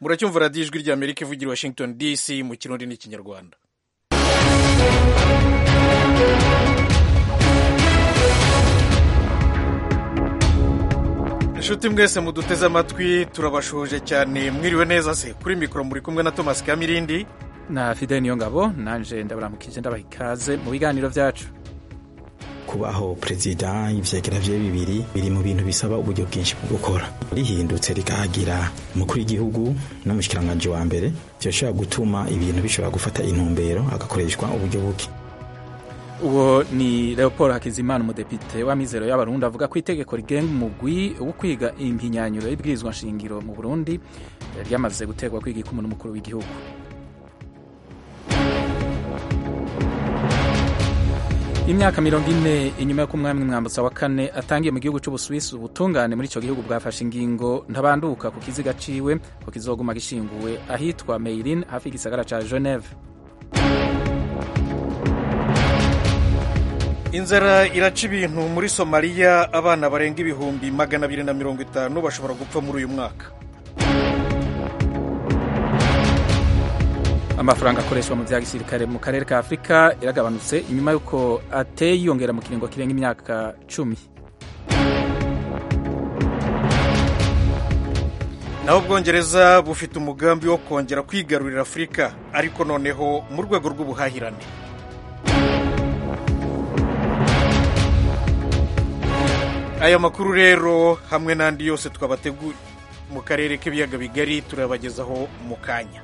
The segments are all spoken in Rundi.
muracyumva radiyo ijwi ry'amerika ivugira i washington dc mu kirundi n'ikinyarwanda inshuti mwese muduteze amatwi turabashoje cyane mwiriwe neza se kuri mikoro muri kumwe na thomas kamirindi na fide niyo ngabo nanje ndabaramukije ndabaha ikaze mu biganiro byacu kubaho perezida ivyegera vye bibiri biri mu bintu bisaba uburyo bwinshi bwo gukora rihindutse rikahagira umukuru w'igihugu n'umushikiranganji wa mbere vyoshobora gutuma ibintu bishobora gufata intumbero hagakoreshwa uburyo buke uwo ni leopold hakizimana umudepite w'amizero y'abarundi avuga ko itegeko rigenga umugwi wo kwiga impinyanyuro y'ibwirizwa nshingiro mu burundi ryamaze guterwa kwiga ikumu n'umukuru w'igihugu imyaka mirongo ine inyuma y'uko umwami mwambutsa wa kane atangiye mu gihugu cy'ubusuwisi ubutungane muri icyo gihugu bwafashe ingingo ntabanduka ku kiziga ciwe ko kizoguma gishinguwe ahitwa meirin hafi y'igisagara ca geneve inzara iraca ibintu muri somaliya abana barenga ibihumbi magana abiri na mirongo itanu bashobora gupfa muri uyu mwaka amafaranga akoreshwa mu bya gisirikare mu karere ka afurika yaragabanutse inyuma y'uko ateye yiyongera mu kiringo kirenga imyaka cumi naho ubwongereza bufite umugambi wo kongera kwigarurira afurika ariko noneho mu rwego rw'ubuhahirane aya makuru rero hamwe n'andi yose twabateguye mu karere k'ibiyaga bigari turabagezaho mu kanya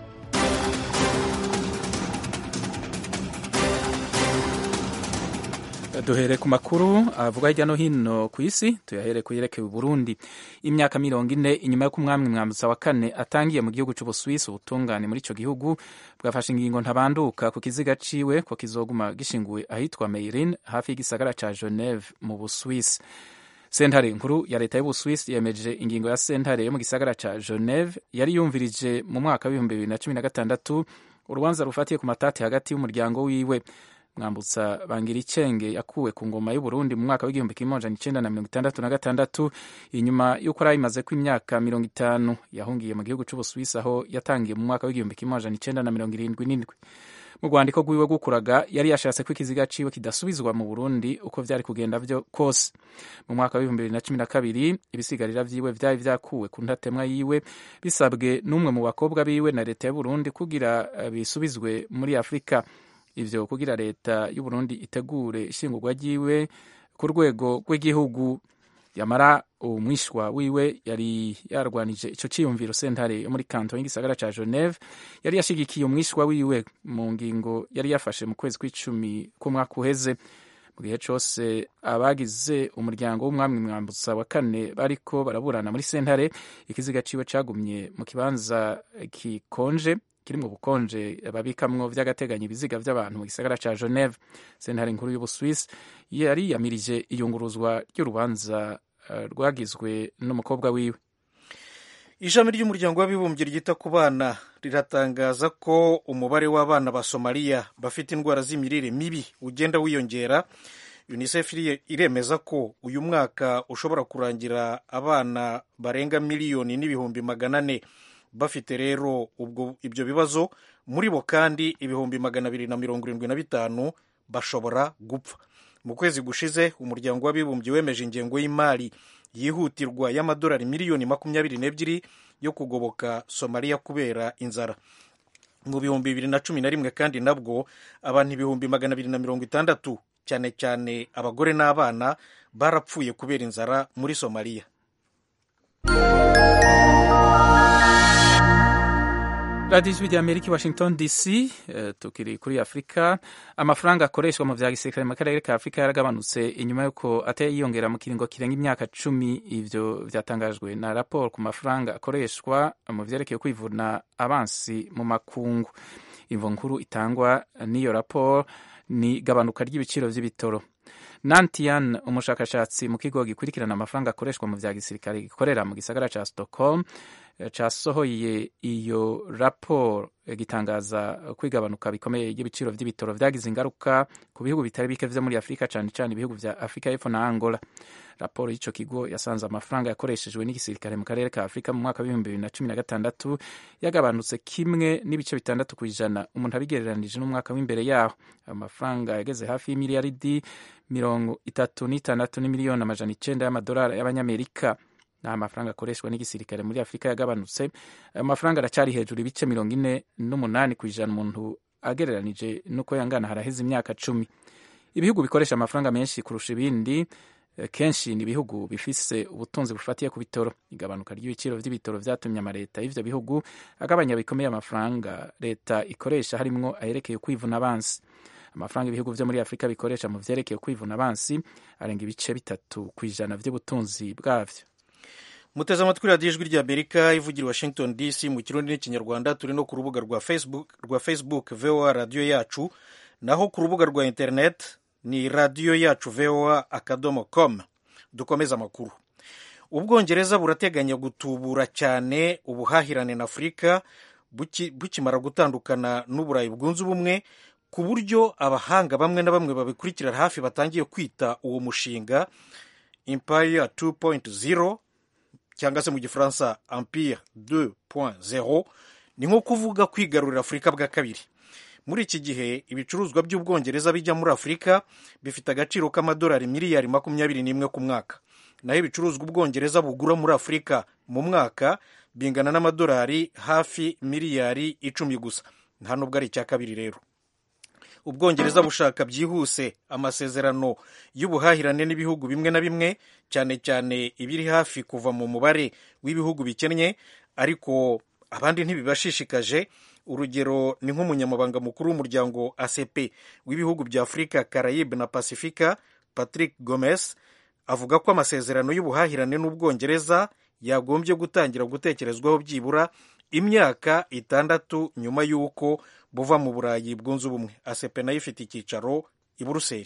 duhere ku makuru avuga hirya no hino ku isi tuyahere ku yerekeye Burundi imyaka mirongo ine inyuma y'uko umwami mwambutsa wa kane atangiye mu gihugu cy'ubusuwisi ubutungane muri icyo gihugu bwafashe ingingo ntabanduka ku kiziga ciwe ko kizoguma gishinguwe ahitwa meirin hafi y'igisagara ca geneve mu busuwisi sentare nkuru ya leta y'ubusuwisi yemeje ingingo ya sentare yo mu gisagara ca geneve yari yumvirije mu mwaka w'ibihumbi bibiri na cumi na gatandatu urubanza rufatiye ku matati hagati y'umuryango wiwe mwambutsa bangira icenge yakuwe ku ngoma y'uburundi mu mwaka w'igihumbi kimwe amajana icenda na mirongo itandatu na gatandatu inyuma y'uko yari ayimaze ko imyaka mirongo itanu yahungiye mu gihugu c'ubusuwisi aho yatangiye mu mwaka w'igihumbi kimwe amajana icenda na mirongo irindwi n'indwi mu rwandiko rwiwe gukuraga yari yashatse ko ikiziga ciwe kidasubizwa mu burundi uko vyari kugenda vyo kose mu mwaka w'ibihumbi bibiri na cumi na kabiri ibisigarira vyiwe vyari vyakuwe ku ntatemwa yiwe bisabwe n'umwe mu bakobwa biwe na leta y'uburundi kugira bisubizwe muri afurika ivyo kugira leta y'uburundi itegure ishingurwa ryiwe ku rwego rw'igihugu yamara umwishwa wiwe yari yarwanije ico ciyumviro sentare yo muri kanton y'igisagara ca geneve yari yashigikiye umwishwa wiwe mu ngingo yari yafashe mu kwezi kw'icumi k'umwaka uheze mu gihe cose abagize umuryango w'umwami mwambutsa wa kane bariko baraburana muri sentare ikiziga ciwe cagumye mu kibanza kikonje kiri mu bukonje babikamwo vy'agateganyo ibiziga vy'abantu mu gisagara ca Geneve sentare nkuru y'Ubuswisi yari yamirije iyunguruzwa ry'urubanza uh, rwagizwe n'umukobwa wiwe ishami ry'umuryango w'abibumbye ryita ku bana riratangaza ko umubare w'abana ba somaliya bafite indwara z'imirire mibi ugenda wiyongera unicef iremeza ko uyu mwaka ushobora kurangira abana barenga miliyoni n'ibihumbi magana ane bafite rero ubwo ibyo bibazo muri bo kandi ibihumbi magana abiri na mirongo irindwi na bitanu bashobora gupfa mu kwezi gushize umuryango w'abibumbye wemeje ingengo y'imari yihutirwa y'amadolari miliyoni makumyabiri n'ebyiri yo kugoboka somaliya kubera inzara mu bihumbi bibiri na cumi na rimwe kandi nabwo abantu ibihumbi magana abiri na mirongo itandatu cyane cyane abagore n'abana barapfuye kubera inzara muri somaliya radiyo ijwi ry'amerika i washington dc uh, tukiri kuri afurika amafaranga akoreshwa mu vya gisirikare mu karere ka afurika yaragabanutse inyuma y'uko ateye yiyongera mu kiringo kirenga imyaka cumi ivyo vyatangajwe na raporo ku mafaranga akoreshwa mu vyerekeye kwivuna abansi mu makungu imvo nkuru itangwa n'iyo raporo ni gabanuka ry'ibiciro vy'ibitoro nantian umushakashatsi mu kigo gikurikirana amafaranga akoreshwa mu vya gisirikare gikorera mu gisagara ca stockholm casohoye iyo raporo gitangaza kwigabanuka bikomeye ry'ibiciro vy'ibitoro vyagize ingaruka ku bihugu bitari bike vyo muri afurika cane cane ibihugu vya afurika y'epfo na angola raporo y'ico kigo yasanze amafaranga yakoreshejwe n'igisirikare mu karere ka afurika mu mwaka w'ibihumbi bibiri na cumi na gatandatu yagabanutse kimwe n'ibice bitandatu ku ijana umuntu abigereranije n'umwaka w'imbere yaho ayo mafaranga yageze hafi y'imiliyaridi mirongo itatu n'itandatu n'imiliyoni amajana icenda y'amadolari y'abanyamerika nta mafaranga akoreshwa n'igisirikare muri afurika yagabanutse ayo mafaranga aracyari hejuru ibice mirongo ine n'umunani ku ijana umuntu agereranije n'uko yangana haraheze imyaka cumi ibihugu bikoresha amafaranga menshi kurusha ibindi kenshi ni ibihugu bifise ubutunzi bufatiye ku bitoro igabanuka ry'ibiciro vy'ibitoro vyatumye amaleta y'ivyo bihugu agabanya bikomeye amafaranga leta ikoresha harimwo ayerekeye kwivuna abansi amafaranga ibihugu vyo muri afurika bikoresha mu vyerekeye kwivuna abansi arenga ibice bitatu ku ijana vy'ubutunzi bwavyo muteze amatwi radiyo ijwi ry'amerika ivugira washington dc mu kirundi n'ikinyarwanda turi no ku rubuga rwa facebook rwa facebook voa radiyo yacu naho ku rubuga rwa internet ni radiyo yacu voa akadomo com dukomeze amakuru ubwongereza burateganya gutubura cyane ubuhahirane na afurika bukimara gutandukana n'uburayi bwunze ubumwe ku buryo abahanga bamwe na bamwe babikurikira hafi batangiye kwita uwo mushinga empire 2.0 cyangwa se mu gifaransa empire 2.0 ni nko kuvuga kwigarurira afurika bwa kabiri muri iki gihe ibicuruzwa by'ubwongereza bijya muri afurika bifite agaciro k'amadolari miliyari makumyabiri n'imwe ku mwaka naho ibicuruzwa ubwongereza bugura muri afurika mu mwaka bingana n'amadolari hafi miliyari icumi gusa nta nubwo ari icya kabiri rero ubwongereza bushaka byihuse amasezerano y'ubuhahirane n'ibihugu bimwe na bimwe cyane cyane ibiri hafi kuva mu mubare w'ibihugu bikennye ariko abandi ntibibashishikaje urugero ni nk'umunyamabanga mukuru w'umuryango acp w'ibihugu bya afurika carayibe na pasifika patrick gomes avuga ko amasezerano y'ubuhahirane n'ubwongereza yagombye gutangira gutekerezwaho byibura imyaka itandatu nyuma y'uko buva mu burayi bwunze ubumwe acp nayo ifite icyicaro i buruseli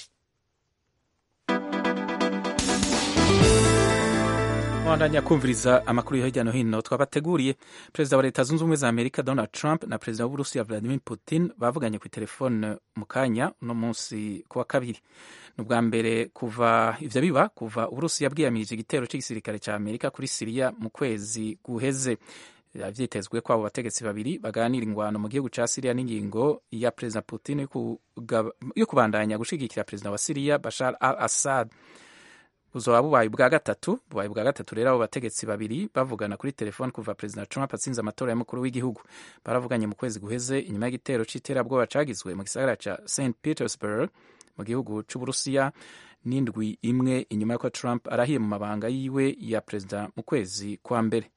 mwandanya kumviriza amakuru yo hirya no hino twabateguriye perezida wa leta zunze ubumwe za amerika donald trump na perezida w'uburusiya vladimir putin bavuganye ku telefone mu kanya uno munsi ku wa kabiri ni ubwa mbere kuva ivyo biba kuva uburusiya bwiyamirije igitero c'igisirikare ca amerika kuri siriya mu kwezi guheze vyitezwe ko abo bategetsi babiri baganira ingwano mu gihugu ca siriya n'ingingo ya perezida putin yo kubandanya gushigikira perezida wa siriya bashar al assad buzoba bubaye ubwa gatatu bubaye ubwa gatatu rero abo bategetsi babiri bavugana kuri telefone kuva perezida trump atsinze amatora y'umukuru w'igihugu baravuganye mu kwezi guheze inyuma y'igitero c'iterabwoba cagizwe mu gisagara ca st petersburg mu gihugu c'uburusiya n'indwi imwe inyuma y'uko trump arahiye mu mabanga yiwe ya perezida mu kwezi kwa mbere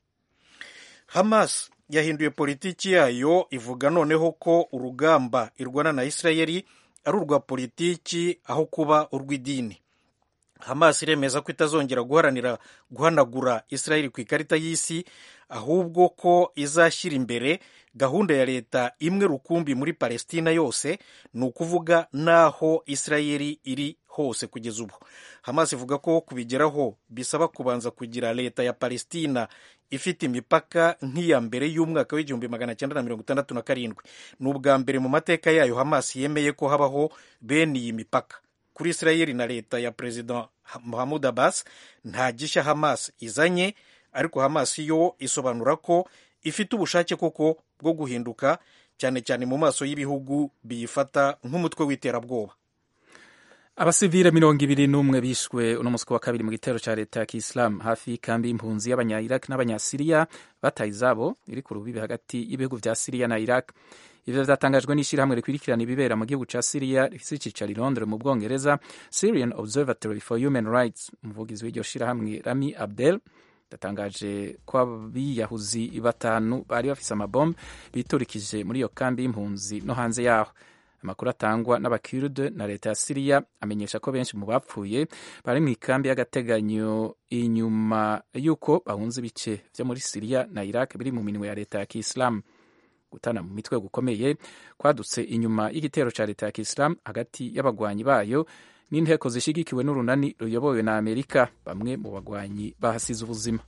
hamas yahinduye politiki yayo ivuga noneho ko urugamba irwana na isirayeli ari urwa politiki aho kuba urw'idini hamas iremeza ko itazongera guharanira guhanagura isirayeli ku ikarita y'isi ahubwo ko izashyira imbere gahunda ya leta imwe rukumbi muri palestina yose ni ukuvuga n'aho isirayeli iri hose kugeza ubu hamas ivuga ko kubigeraho bisaba kubanza kugira leta ya palestina ifite imipaka nk'iya mbere y'umwaka w'igihumbi magana cyenda na mirongo itandatu na karindwi ni ubwa mbere mu mateka yayo hamas yemeye ko habaho bene iyi mipaka kuri isirayeli na leta ya perezida muhamud abbas nta gishya hamas izanye ariko hamas yo isobanura ko ifite ubushake koko bwo guhinduka cyane cyane mu maso y'ibihugu biyifata nk'umutwe w'iterabwoba abasivile mirongo ibiri n'umwe bishwe uno munsi wa kabiri mu gitero ca leta ya kiislamu hafi y'ikambi y'impunzi y'abanya iraq n'abanyasiriya bataye izabo iri ku rubibi hagati y'ibihugu vya siriya na iraq ivyo vyatangajwe n'ishirahamwe rikurikirana ibibera mu gihugu ca siriya rifise icicaro i londres mu bwongereza syrian observatory for human rights umuvugizi w'iryo shirahamwe rami abdel yatangaje ko abiyahuzi batanu bari bafise amabombe biturikije muri iyo kambi y'impunzi no hanze yaho amakuru atangwa n'abakurde na leta ya siriya amenyesha ko benshi mu bapfuye bari mu ikambi y'agateganyo inyuma y'uko bahunze ibice vyo muri siriya na iraq biri mu minwe ya leta ya kiislamu gutana mu mitwe gukomeye kwadutse inyuma y'igitero ca leta ya kiislamu hagati y'abagwanyi bayo n'inteko zishigikiwe n'urunani ruyobowe na amerika bamwe mu bagwanyi bahasize ubuzima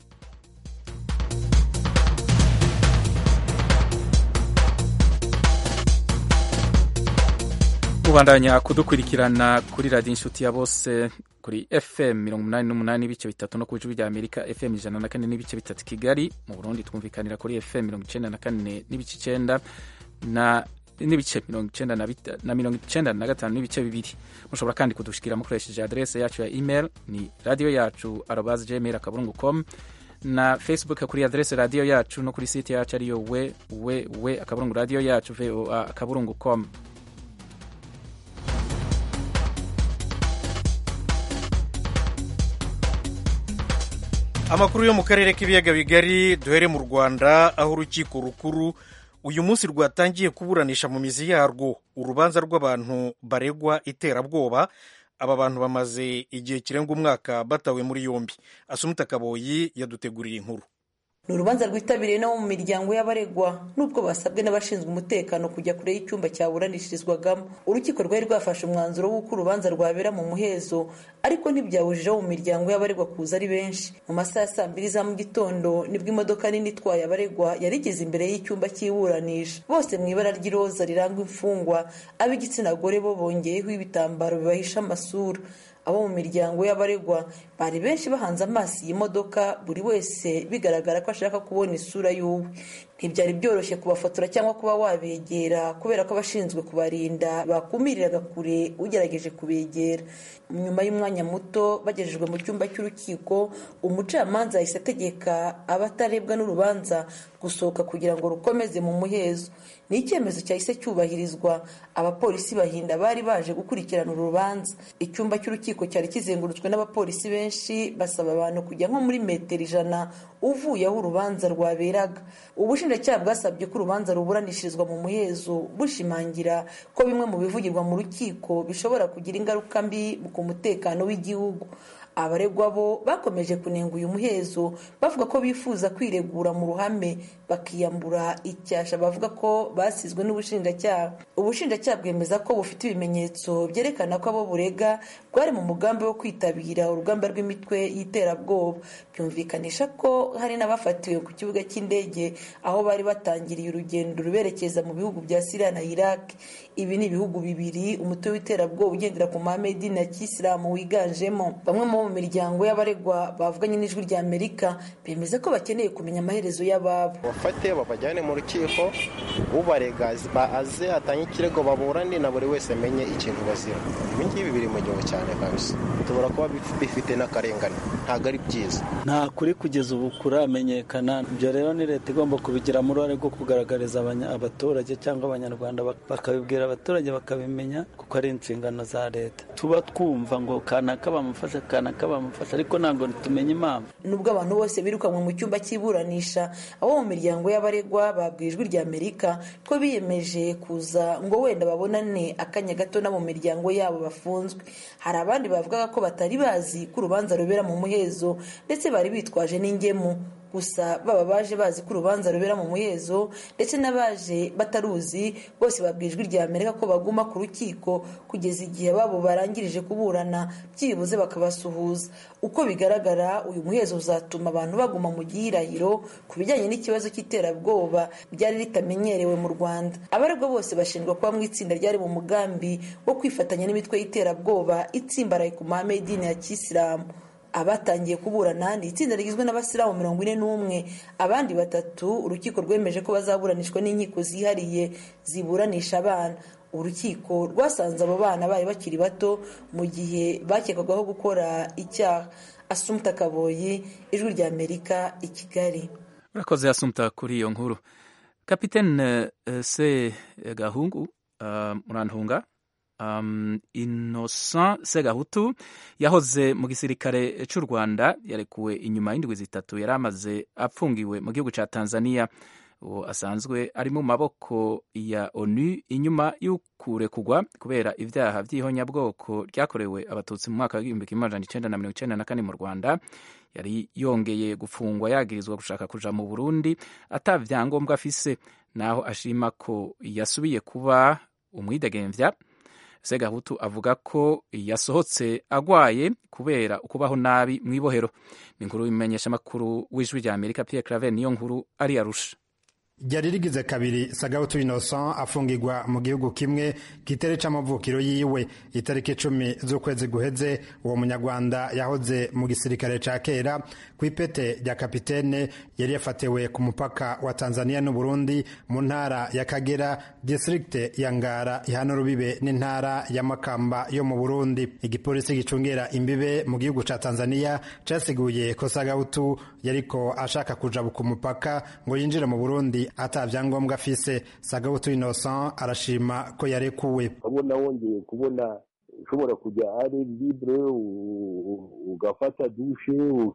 ubandanya kudukurikirana kuri radiyo inshuti ya bose kuri fm mirongo umunani n'umunani n'ibice bitatu no ku ijwi rya amerika fm ijana na kane n'ibice bitatu kigali mu burundi twumvikanira kuri fm mirongo icenda na kane n'ibice icenda na n'ibice mirongo icenda na mirongo icenda na gatanu n'ibice bibiri mushobora kandi kudushikira mukoresheje adrese yacu ya email ni radiyo yacu arobas gmail akaburungu com na facebook kuri adrese radiyo yacu no kuri site yacu ariyo we we we akaburungu radiyo yacu voa akaburungu com amakuru yo mu karere k'ibiyaga bigari duhere mu rwanda aho urukiko rukuru uyu munsi rwatangiye kuburanisha mu mizi yarwo urubanza rw'abantu baregwa iterabwoba aba bantu bamaze igihe kirenga umwaka batawe muri yombi asumuta kaboyi yaduteguriye inkuru ni urubanza rwitabiriye n'abo mu miryango y'abaregwa nubwo basabwe n'abashinzwe umutekano kujya kure y'icyumba cyaburanishirizwagamo urukiko rwari rwafashe umwanzuro w'uko urubanza rwabera mu muhezo ariko ntibyabujije abo mu miryango y'abaregwa kuza ari benshi mu masaha ya saa mbiri za mu gitondo nibwo imodoka nini itwaye abaregwa yari igeze imbere y'icyumba cy'iburanisha bose mu ibara ry'iroza riranga imfungwa ab'igitsina gore bo bongeyeho ibitambaro bibahisha amasura abo mu miryango y'abaregwa bari benshi bahanze amaso iyi modoka buri wese bigaragara ko ashaka kubona isura y'uwe ntibyari byoroshye kubafotora cyangwa kuba wabegera kubera ko abashinzwe kubarinda bakumiriraga kure ugerageje kubegera nyuma y'umwanya muto bagejejwe mu cyumba cy'urukiko umucamanza yahise ategeka abatarebwa n'urubanza gusohoka kugira ngo rukomeze mu muhezo ni icyemezo cyahise cyubahirizwa abapolisi bahinda bari baje gukurikirana uru rubanza icyumba cy'urukiko cyari kizengurutswe n'abapolisi benshi basaba abantu kujya nko muri metero ijana uvuye aho urubanza rwaberaga ubushinjacyaha bwasabye ko urubanza ruburanishirizwa mu muhezo bushimangira ko bimwe mu bivugirwa mu rukiko bishobora kugira ingaruka mbi ku mutekano w'igihugu abaregwa bo bakomeje kunenga uyu muhezo bavuga ko bifuza kwiregura mu ruhame bakiyambura icyasha bavuga ko basizwe n'ubushinjacyaha ubushinjacyaha bwemeza ko bufite ibimenyetso byerekana ko abo burega bwari mu mugambi wo kwitabira urugamba rw'imitwe y'iterabwoba byumvikanisha ko hari n'abafatiwe ku kibuga cy'indege aho bari batangiriye urugendo ruberekeza mu bihugu bya siriya na iraq ibi ni ibihugu bibiri umutwe w'iterabwoba ugendera ku mahame y'idini ya kisilamu wiganjemo bamwe mu miryango y'abaregwa bavuganye n'ijwi rya amerika bemeza ko bakeneye kumenya amaherezo y'ababo bafate babajyane mu rukiko ubarega aze atange ikirego baburane na buri wese amenye ikintu bazira ibi ngibi biri mu gihugu cyane kabisa tubura kuba bifite n'akarengane ntabwo ari byiza nta kuri kugeza ubu kuramenyekana ibyo rero ni leta igomba kubigiramo uruhare rwo kugaragariza abaturage cyangwa abanyarwanda bakabibwira abaturage bakabimenya kuko ari inshingano za leta tuba twumva ngo kanaka bamufasha kanaka bamufasha ariko ntabwo tumenye impamvu nubwo abantu bose birukanwe mu cyumba cy'iburanisha abo mu miryango y'abaregwa babwiye ijwi rya amerika ko biyemeje kuza ngo wenda babonane akanya gato na mu miryango yabo bafunzwe hari abandi bavugaga ko batari bazi ko urubanza rubera mu muhezo ndetse bari bitwaje n'ingemu gusa baba baje bazi ko urubanza rubera mu muhezo ndetse n'abaje bataruzi bose babwijwe rya amerika ko baguma ku rukiko kugeza igihe babo barangirije kuburana byibuze bakabasuhuza uko bigaragara uyu muhezo uzatuma abantu baguma mu gihirahiro ku bijyanye n'ikibazo cy'iterabwoba ryari ritamenyerewe mu rwanda abaregwa bose bashinjwa kuba mu itsinda ryari mu mugambi wo kwifatanya n'imitwe y'iterabwoba itsimbaraye ku mahame y'idini ya kisilamu abatangiye kuburana ni itsinda rigizwe n'abasilamu mirongo ine n'umwe abandi batatu urukiko rwemeje ko bazaburanishwa n'inkiko zihariye ziburanisha abana urukiko rwasanze abo bana bari bakiri bato mu gihe bakekwagaho gukora icyaha asumta kaboyi ijwi rya amerika i kigali urakoze asumta kuri iyo nkuru kapitene se gahungu murantunga um, Innocent Segahutu yahoze mu gisirikare cy'u Rwanda yarekuwe inyuma y'indwi zitatu yari amaze apfungiwe mu gihugu cya Tanzania uwo asanzwe ari mu maboko ya ONU inyuma y'ukurekugwa kubera ibyaha by'ihonyabwoko ryakorewe abatutsi mu mwaka w'igihumbi kimwe amajana icenda na mirongo icenda na kane mu Rwanda yari yongeye gufungwa yagirizwa gushaka kuja mu Burundi ata vyangombwa afise naho ashima ko yasubiye kuba umwidegemvya segahutu avuga ko yasohotse agwaye kubera ukubaho nabi mu ibohero ni inkuru y'imenyeshamakuru w'ijwi rya amerika pierre claver niyo nkuru ari arusha ryari rigize kabiri sagahutu innocent afungirwa mu gihugu kimwe kitere c'amavukiro yiwe itariki icumi z'ukwezi guheze uwo munyarwanda yahoze mu gisirikare ca kera ku ipete rya kapitene yari yafatiwe ku mupaka wa tanzania n'uburundi mu ntara ya kagera district ya ngara ihana urubibe n'intara ya makamba yo mu burundi igipolisi gicungera imbibe mu gihugu ca tanzania casiguye ko sagahutu yariko ashaka kujabuka umupaka ngo yinjire mu burundi ata vyangombwa afise sagahutu innocent arashima ko yarekuwe ukabona wongeye kubona ushobora kujya ari libre ugafata dushe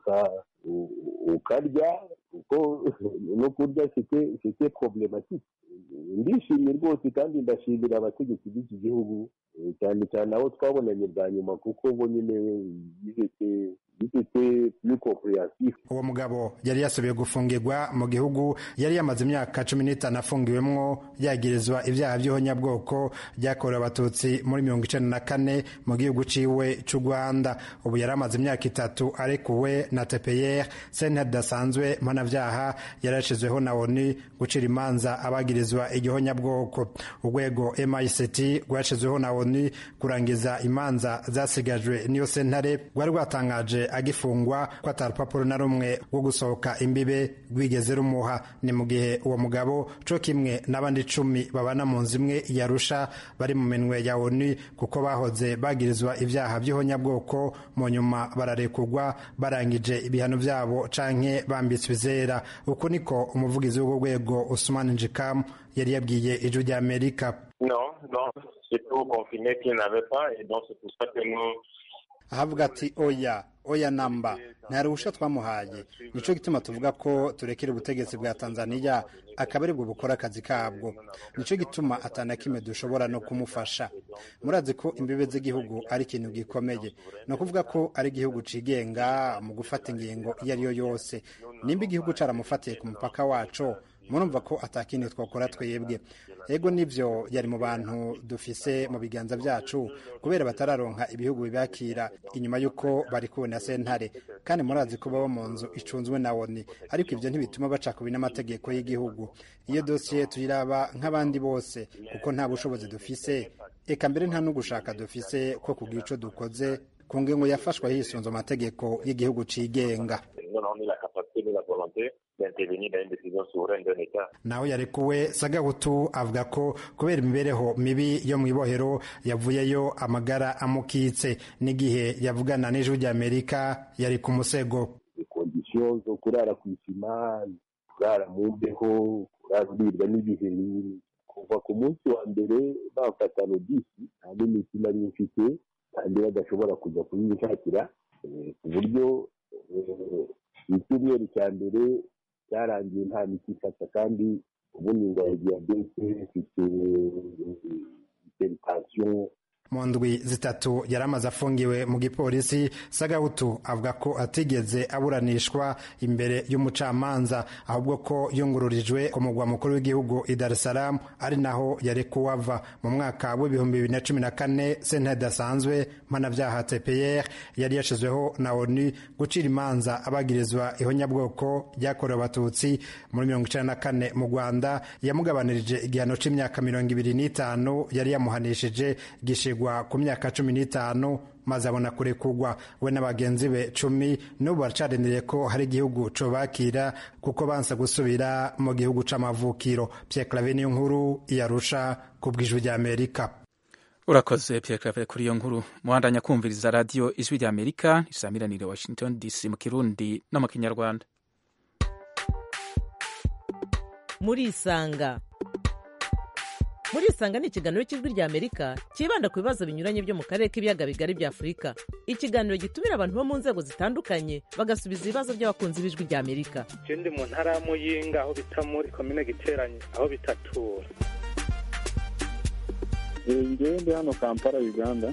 ukarya kuko no kurya site problematike ndishimye rwose kandi ndashimira abategetsi b'iki gihugu cyane cyane abo twabonanye bwa nyuma kuko bo nyine bifite uwo mugabo yari yasubiye gufungirwa mu gihugu yari yamaze imyaka cumi n'itanu afungiwemwo yagirizwa ibyaha by'ihonyabwoko byakorewe abatutsi muri mirongo icenda na kane mu gihugu ciwe c'u rwanda ubu yari amaze imyaka itatu arekuwe na tpr sentare idasanzwe mpanavyaha yari yashizweho na oni gucira imanza abagirizwa igihonyabwoko urwego mict rwashizweho na oni kurangiza imanza zasigajwe n'iyo sentare rwari rwatangaje agifungwa ko atari urupapuro na rumwe rwo gusohoka imbibe rwigeze rumuha ni mu gihe uwo mugabo co kimwe n'abandi icumi babana mu nzu imwe yarusha bari mu minwe ya oni kuko bahoze bagirizwa ibyaha by'ihonyabwoko mu nyuma bararekurwa barangije ibihano byabo canke bambitswe izera uku niko umuvugizi w'urwo rwego usumani njikamu yari yabwiye ijwi rya amerika non non c'était au confiné qu'il n'avait pas et donc c'est pour ça que nous ahavuga ati oya oya namba nta ruhusha twamuhaye nico gituma tuvuga ko turekera ubutegetsi bwa tanzaniya akaba aribwo bukora akazi kabwo nico gituma atana kimwe dushobora no kumufasha murazi ko imbibe z'igihugu ari ikintu gikomeye ni ukuvuga ko ari igihugu cigenga mu gufata ingingo iyo ari yo yose nimba igihugu caramufatiye ku mupaka waco murumva ko atakindi twakora twebwe ego nivyo yari mu bantu dufise mu biganza vyacu kubera batararonka ibihugu bibakira inyuma y'uko bari kubona sentare kandi murazi ko baba mu nzu icunzwe na oni ariko ivyo ntibituma baca kubi n'amategeko y'igihugu iyo dosiye tuyiraba nk'abandi bose kuko nta bushobozi dufise eka mbere nta n'ugushaka dufise ko kugira ico dukoze ku ngingo yafashwe hisunze amategeko y'igihugu cigenga naho yarekuwe sagahutu avuga ko kubera imibereho mibi yo mu ibohero yavuyeyo amagara amukitse n'igihe yavugana n'ijwi ry'amerika yari ku musego kondisiyo zo kurara ku isima kurara mu mbeho kurara uribwa n'ibiheri kuva ku munsi wa mbere bafata nodisi nta n'imiti nari mfite kandi badashobora kujya kuyishakira ku buryo icyumweru cya mbere cyarangiye nta miti ifata kandi ubundi indwara ya diyabete ifite hypertension mu ndwi zitatu yari amaze afungiwe mu gipolisi sagahutu avuga ko atigeze aburanishwa imbere y'umucamanza ahubwo ko yungururijwe ku mugwa mukuru w'igihugu i dar es salaam ari naho yari kuwava mu mwaka w'ibihumbi bibiri na cumi na kane sentare idasanzwe mpanabyaha tpr yari yashizweho na onu gucira imanza abagirizwa ihonyabwoko ryakorewe abatutsi muri mirongo icenda na kane mu rwanda yamugabanirije igihano c'imyaka mirongo ibiri n'itanu yari yamuhanishije gishigwa ku myaka cumi n'itanu maze abona kurekurwa we na bagenzi be cumi n'ubu baracarindiriye ko hari igihugu cobakira kuko banse gusubira mu gihugu c'amavukiro Pierre Claver niyo nkuru iyarusha ku bw'ijwi ry'Amerika urakoze Pierre Claver kuri iyo nkuru muhandanya kumviriza radiyo ijwi ry'Amerika isamiranire Washington DC mu kirundi no mu kinyarwanda murisanga murisanga ni ikiganiro cy'ijwi ry'amerika cyibanda ku bibazo binyuranye byo mu karere k'ibiyaga bigari bya afurika ikiganiro gitumira abantu bo mu nzego zitandukanye bagasubiza ibibazo by'abakunzi b'ijwi ry'amerika ndi mu ntara ya muyinga aho bita muri komine giteranye aho bitatura ngewe ndi hano kampala uganda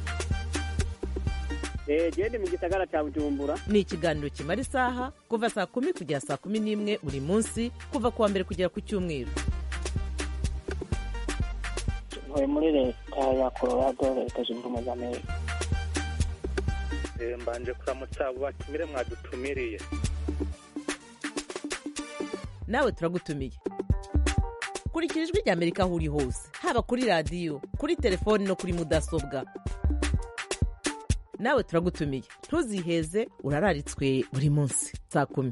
gende mu gisagara cya bujumbura ni ikiganiro kimara isaha kuva saa kumi kugera saa kumi n'imwe buri munsi kuva ku wa mbere kugera ku cyumweru ntuye muri leta ya colorado leta zunze ubumwe za amerika mbanje kuramutsa abo batumire mwadutumiriye nawe turagutumiye kurikira ijwi rya amerika aho uri hose haba kuri radiyo kuri telefoni no kuri mudasobwa nawe turagutumiye ntuziheze urararitswe buri munsi saa kumi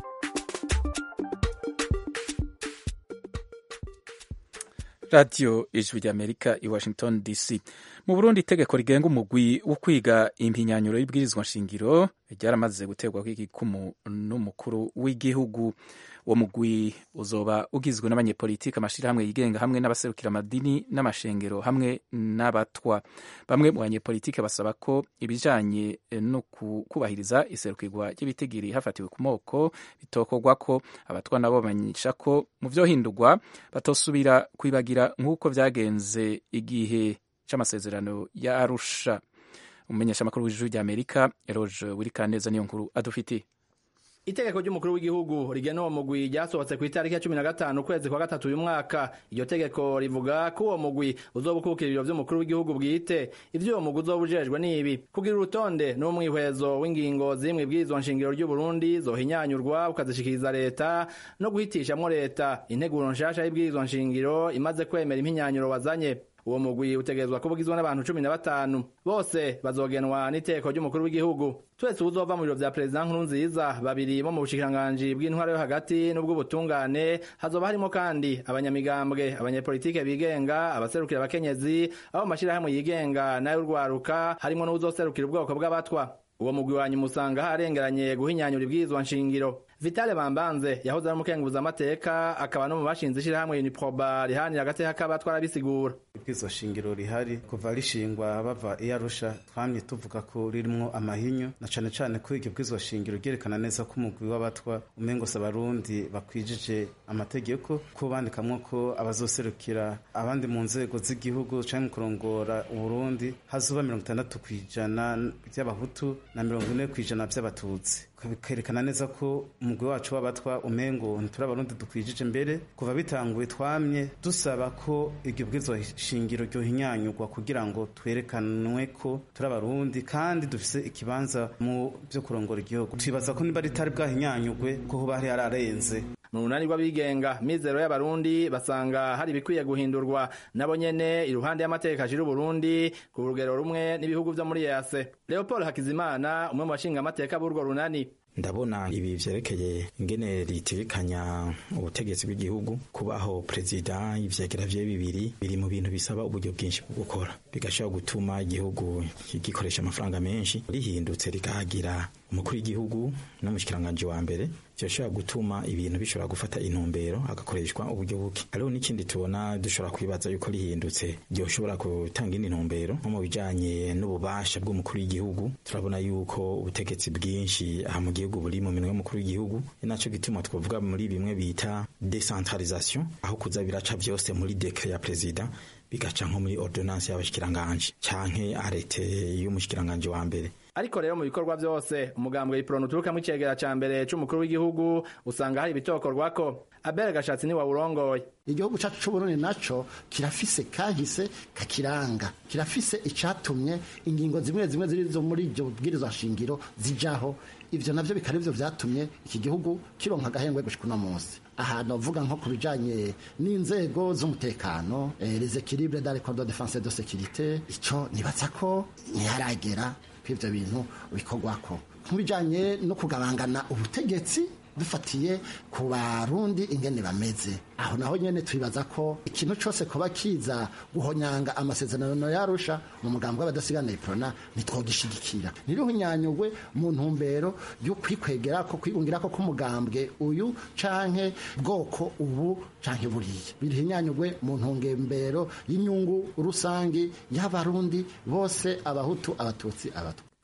radiyo ijwi ry'amerika i washington dc mu burundi itegeko rigenga umugwi wo kwiga impinyanyuro y'ibwirizwa nshingiro ryaramaze guterwaho igikumu n'umukuru w'igihugu uwo mugwi uzoba ugizwe n'abanyepolitiki amashyirahamwe yigenga hamwe n'abaserukira amadini n'amashengero hamwe n'abatwa bamwe mu banyepolitiki basaba ko ibijanye no kubahiriza iserukirwa ry'ibitigiri hafatiwe ku moko bitokorwa ko abatwa nabo bamenyesha ko mu vyohindurwa batosubira kwibagira nk'uko vyagenze igihe c'amasezerano ya arusha umumenyeshamakuru w'ijuru ry'amerika eroge wirikaneza niyo nkuru adufitiye itegeko ry'umukuru w'igihugu rigena uwo mugwi ryasohotse ku itariki ya cumi na gatanu ukwezi kwa gatatu uyu mwaka iryo tegeko rivuga ko uwo mugwi uzoba ukukira ibiro vy'umukuru w'igihugu bwite ivyo uwo mugwi uzoba ujejwe n'ibi kugira urutonde n'umwihwezo w'ingingo ziri mw'ibwirizwa nshingiro ry'uburundi zohinyanyurwa ukazishikiriza leta no guhitishamwo leta integuro nshasha y'ibwirizwa nshingiro imaze kwemera impinyanyuro wazanye uwo mugwi utegerezwa kuba ugizwe n'abantu cumi na batanu bose bazogenwa n'iteko ry'umukuru w'igihugu twese uzova mu biro vya perezida nkuru nziza babiri bo mu bushikiranganji bw'intwaro yo hagati n'ubw'ubutungane hazoba harimo kandi abanyamigambwe abanyepolitike bigenga abaserukira abakenyezi abo mu mashirahamwe yigenga n'ay'urwaruka harimo n'uwuzoserukira ubwoko bw'abatwa uwo mugwi wanyu musanga harengeranye guhinyanyura ibwirizwa nshingiro vitale bambanze yahoze ari umukenguza amateka akaba no mu bashinze ishirahamwe uniproba rihanira agateka k'abatwa arabisigura ibwirizwa shingiro rihari kuva rishingwa bava iyo arusha twamye tuvuga ko ririmwo amahinyu na cane cane ko iryo bwirizwa shingiro ryerekana neza ko umugwi w'abatwa umengose abarundi bakwijije amategeko ko bandikamwo ko abazoserukira abandi mu nzego z'igihugu canke mu kurongora uburundi hazoba mirongo itandatu kw'ijana vy'abahutu na mirongo ine kw'ijana vy'abatutsi bikerekana neza ko umugwi wacu w'abatwa umengo ntituri abarundi dukwijije mbere kuva bitanguye twamye dusaba ko iryo bwirizwa shingiro ryohinyanyurwa kugira ngo twerekanwe ko turi abarundi kandi dufise ikibanza mu vyo kurongora igihugu twibaza ko niba ritari bwahinyanyurwe ko hoba hari hararenze mu runani rw'abigenga mizero y'abarundi basanga hari ibikwiye guhindurwa nabo nyene iruhande y'amategeko ashira uburundi ku rugero rumwe n'ibihugu vyo muri yase leopold hakizimana umwe mu bashinga amateka b'urwo runani ndabona ibi vyerekeye ingene ritegekanya ubutegetsi bw'igihugu kubaho perezida ivyegera vye bibiri biri mu bintu bisaba uburyo bwinshi bwo gukora bigashobora gutuma igihugu gikoresha amafaranga menshi rihindutse rikahagira umukuru w'igihugu n'umushikiranganje wa mbere vyoshobora gutuma ibintu bishobora gufata intumbero hagakoreshwa uburyo buke hariho n'ikindi tubona dushobora kwibaza yuko rihindutse ryoshobora gutanga indi ntumbero nko mu bijanye n'ububasha bw'umukuru w'igihugu turabona yuko ubutegetsi bwinshi aha mu gihugu buri mu minwe y'umukuru w'igihugu ni naco gituma twavuga muri bimwe bita decentralisation aho kuza biraca vyose muri dekre ya perezida bigaca nko muri ordonnance y'abashikiranganje canke arete y'umushikiranganje wa mbere ariko rero mu bikorwa byose umugambwe iprono uturukamo icegera ca mbere c'umukuru w'igihugu usanga hari ibitokorwako abere gashatsi niwe urongoye igihugu cacu c'uburundi naco kirafise kahise kakiranga kirafise icatumye ingingo zimwe zimwe ziri zo muri iryo bwirizwa nshingiro zijaho ivyo navyo bikaba ivyo vyatumye iki gihugu kironka agahengwe gushika uno munsi ahantu avuga nko ku bijanye n'inzego z'umutekano eh, les équilibres dans les corps de défense et de sécurité ico nibaza ko ntiharagera kw'ivyo bintu bikorwako mu bijanye no kugabangana ubutegetsi dufatiye ku barundi ingene bameze aho naho nyene twibaza ko ikintu cose kuba kiza guhonyanga amasezerano yarusha mu mugambi w'abadasigana iprona ntitwogishigikira nirihunyanyugwe mu ntumbero yo kwikwegera ko kwigungira ko k'umugambwe uyu canke bwoko ubu canke buriya birihinyanyugwe mu ntungembero y'inyungu rusangi y'abarundi bose abahutu abatutsi abatwa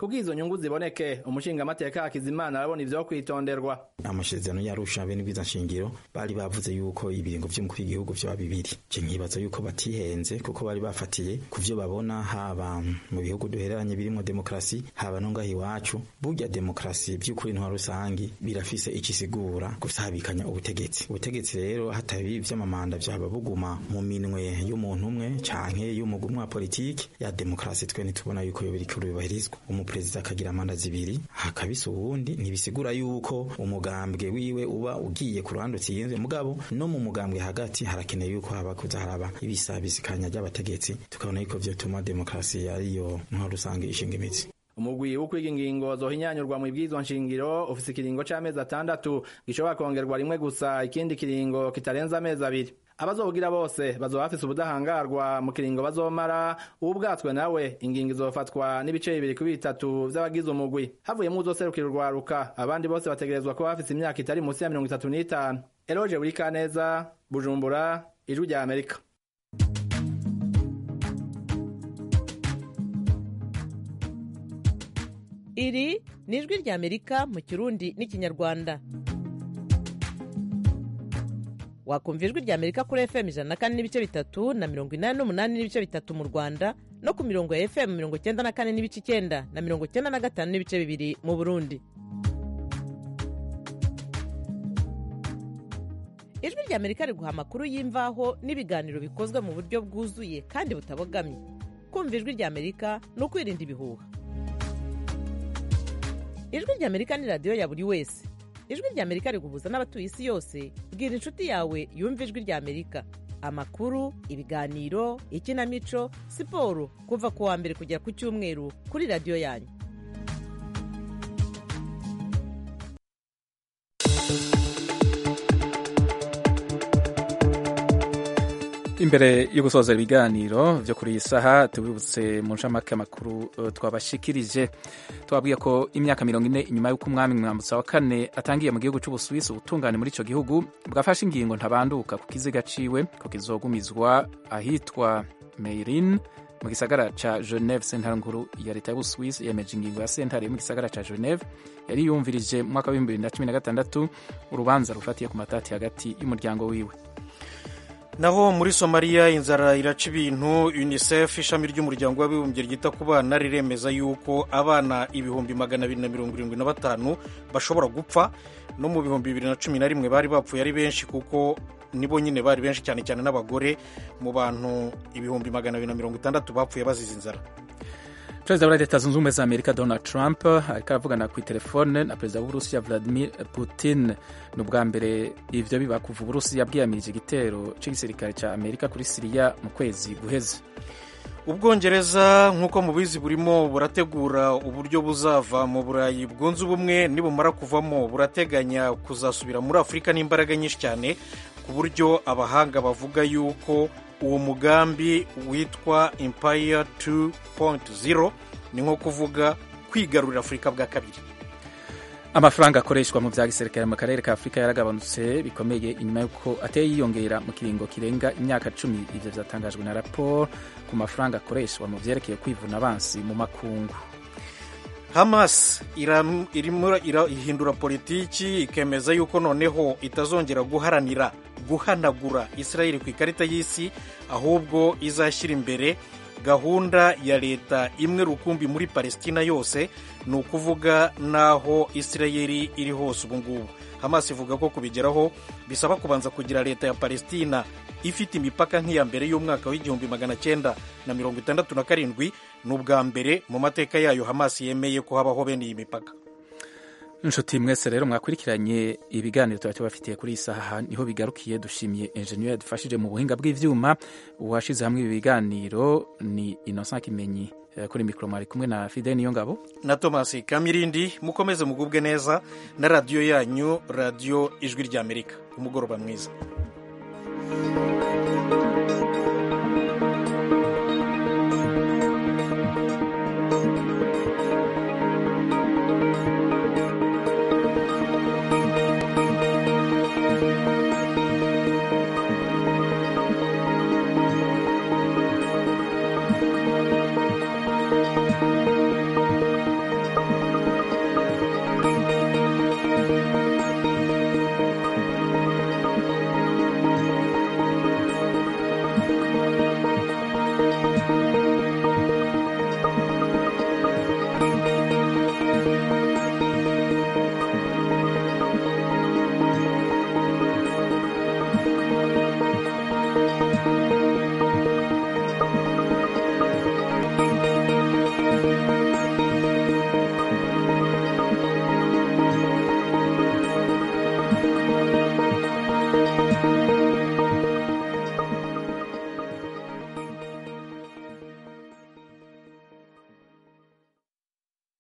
kuko izo nyungu ziboneke umushingamateka hakizimana arabona ivyo kwitonderwa amasezerano yarusha bene bwiza nshingiro bari bavuze yuko ibiringo vy'umukuru w'igihugu vyoba bibiri je nkibaza yuko batihenze kuko bari bafatiye ku vyo babona haba mu bihugu duhereranye birimo demokarasi haba no ngaho iwacu burya demokarasi vy'ukuri ntwa rusangi birafise ikisigura gusabikanya ubutegetsi ubutegetsi rero hatabi vy'amamanda vyaba buguma mu minwe y'umuntu umwe canke y'umugwi umwe wa politiki ya demokarasi twe ntitubona yuko yo biriko bibahirizwa umuperezida akagira amanda zibiri hakabisa uwundi ntibisigura yuko umugambwe wiwe uba ugiye ku ruhande utsinzwe mugabo no mu mugambwe hagati harakeneye yuko haba kuza haraba ibisabisikanya ry'abategetsi tukabona yuko vyotuma demokarasi ariyo ntwaro rusange ishinga imitsi umugwi wo kwiga ingingo zohinyanyurwa mu ibwirizwa nshingiro ufise ikiringo c'amezi atandatu gishobora kongerwa rimwe gusa ikindi kiringo kitarenza amezi abiri abazobugira bose bazoba bafise ubudahangarwa mu kiringo bazomara ubwatswe nawe ingingo izofatwa n'ibice bibiri kuri bitatu vy'abagize umugwi havuyemo uzoserukira urwaruka abandi bose bategerezwa kuba bafise imyaka itari munsi ya mirongo itatu n'itanu eroje buri kaneza bujumbura ijwi rya amerika iri ni ijwi rya amerika mu kirundi n'ikinyarwanda wakumva ijwi rya amerika kuri fm ijana na kane n'ibice bitatu na mirongo inani n'umunani n'ibice bitatu mu rwanda no ku mirongo ya fm mirongo icyenda na kane n'ibice icyenda na mirongo icyenda na gatanu n'ibice bibiri mu burundi ijwi rya amerika riguha amakuru y'imvaho n'ibiganiro bikozwe mu buryo bwuzuye kandi butabogamye kumva ijwi rya amerika ni ukwirinda ibihuha ijwi rya amerika ni radiyo ya buri wese ijwi rya amerika riguhuza n'abatuye isi yose bwira inshuti yawe yumva ijwi rya amerika amakuru ibiganiro ikinamico siporo kuva ku wa mbere kugera ku cyumweru kuri radiyo yanyu imbere yo gusoza ibiganiro byo kuri iyi saha tubibutse mu ncamake amakuru uh, twabashikirije twabwiye ko imyaka mirongo ine inyuma y'uko umwami mwambutsa wa kane atangiye mu gihugu c'ubusuwisi ubutungane muri ico gihugu bwafashe ingingo ntabanduka ku kiziga ciwe ko kizogumizwa ahitwa meirin mu gisagara ca geneve sentare nkuru ya leta y'ubusuwisi yemeje ingingo ya sentare yo mu gisagara ca geneve yari yumvirije mu mwaka w'ibihumbi bibiri na cumi na gatandatu urubanza rufatiye ku matati hagati y'umuryango wiwe naho muri somaliya inzara iraca ibintu unicef ishami ry'umuryango w'abibumbye ryita ku bana riremeza yuko abana ibihumbi magana abiri na mirongo irindwi na batanu bashobora gupfa no mu bihumbi bibiri na cumi na rimwe bari bapfuye ari benshi kuko nibo nyine bari benshi cyane cyane n'abagore mu bantu ibihumbi magana abiri na mirongo itandatu bapfuye bazize inzara perezida wa leta zunze ubumwe za amerika donald trump ariko aravugana ku telefone na perezida w'uburusiya vladimir putin ni ubwa mbere ivyo biba kuva uburusiya bwiyamirije igitero c'igisirikare ca amerika kuri siriya mu kwezi guheze ubwongereza nk'uko mubizi burimo burategura uburyo buzava mu burayi bwunze ubumwe nibumara kuvamo burateganya kuzasubira muri afurika n'imbaraga nyinshi cyane ku buryo abahanga bavuga yuko uwo mugambi witwa empire 2.0 ni nko kuvuga kwigarurira afurika bwa kabiri amafaranga akoreshwa mu bya gisirikare mu karere ka afurika yaragabanutse bikomeye inyuma y'uko ateye yiyongera mu kiringo kirenga imyaka cumi ibyo byatangajwe na raporo ku mafaranga akoreshwa mu byerekeye kwivuna abansi mu makungu hamas irimo ihindura politiki ikemeza yuko noneho itazongera guharanira guhanagura israel ku ikarita y'isi ahubwo izashyira imbere gahunda ya leta imwe rukumbi muri palestina yose ni ukuvuga n'aho israel iri hose ubu ngubu hamas ivuga ko kubigeraho bisaba kubanza kugira leta ya palestina ifite imipaka nk'iya mbere y'umwaka w'igihumbi magana cyenda na mirongo itandatu na karindwi ni ubwa mbere mu mateka yayo hamas yemeye ko habaho bene iyi mipaka inshuti mwese rero mwakurikiranye ibiganiro tuba tubafitiye kuri iyi saha niho bigarukiye dushimiye enjeniyeri yadufashije mu buhinga bw'ibyuma uwashyize hamwe ibi biganiro ni innocent kimenyi kuri mikoro mwari kumwe na fide niyo ngabo na thomas kamirindi mukomeze mugubwe neza na radiyo yanyu radiyo ijwi ry'amerika umugoroba mwiza